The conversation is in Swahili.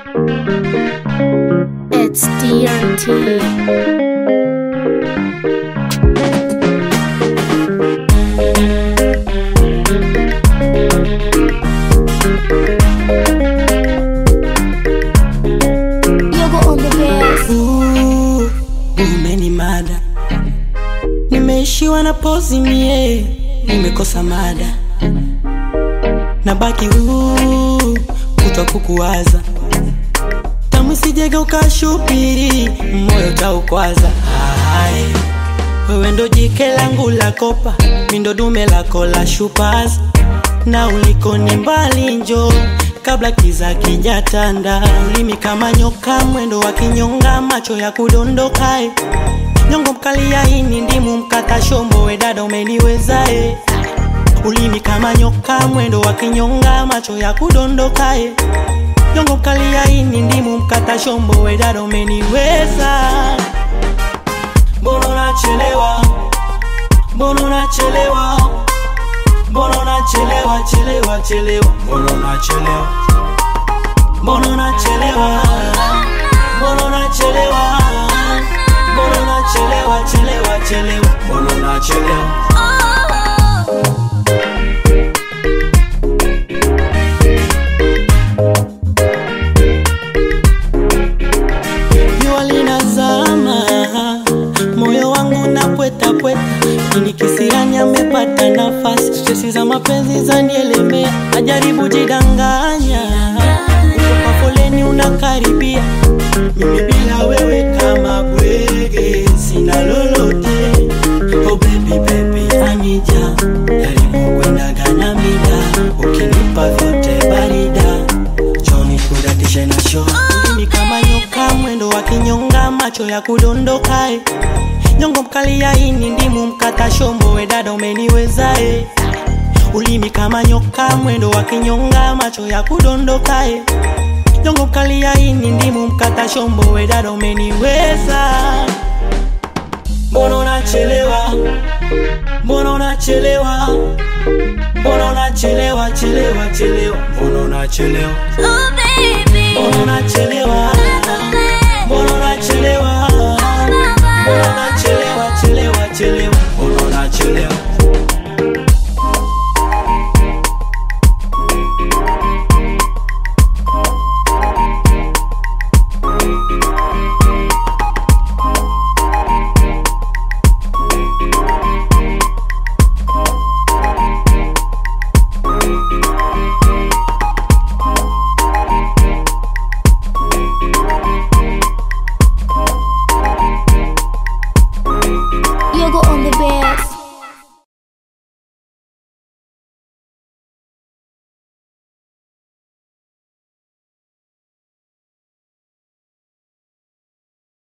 It's DRT. Yogo on the bass. Ooh, umeni mada, nimeishiwa na pozi mie, nimekosa mada, nabaki huu kutwa kukuwaza, tamu sijega ukashupiri, moyo taukwaza. Hai, wewe ndo jike langu la kopa, mindo dume lako la shupaza, na uliko ni mbali njo kabla kiza kijatanda, ulimi kama nyoka, mwendo wa kinyonga, macho ya kudondokae, nyongo mkali ya ini, ndimu mkata shombo, we dada umeniwezae, ulimi kama nyoka, mwendo wa kinyonga, macho ya kudondokae, nyongo mkali ya ini, ndimu mkata shombo, we dada umeniweza. Mbona unachelewa? Mbona unachelewa? Mbona unachelewa chelewa chelewa? Mbona unachelewa? Mbona unachelewa? Mbona unachelewa? Mbona unachelewa chelewa chelewa? Mbona unachelewa? Jua linazama, moyo wangu napweta pweta, ini kisirani amepata nafasi, stresi za mapenzi zanielemea, najaribu jidanganya, kwa foleni unakaribia, mimi bila wewe kama bwege, sina lolote. Oh baby baby, anija karibu kwendaga na mida, ukinipa vyote barida Johnny kudatishe na show Ulimi kama nyoka mwendo wa kinyonga macho ya kudondokae Nyongo mkali ya ini ndimu mkata shombo we dada umeniwezae Ulimi kama nyoka mwendo wa kinyonga macho ya kudondokae Nyongo mkali ya ini ndimu mkata shombo we dada umeniweza Mbona unachelewa Mbona unachelewa Mbona unachelewa chelewa chelewa Mbona unachelewa Oh baby. Mbona unachelewa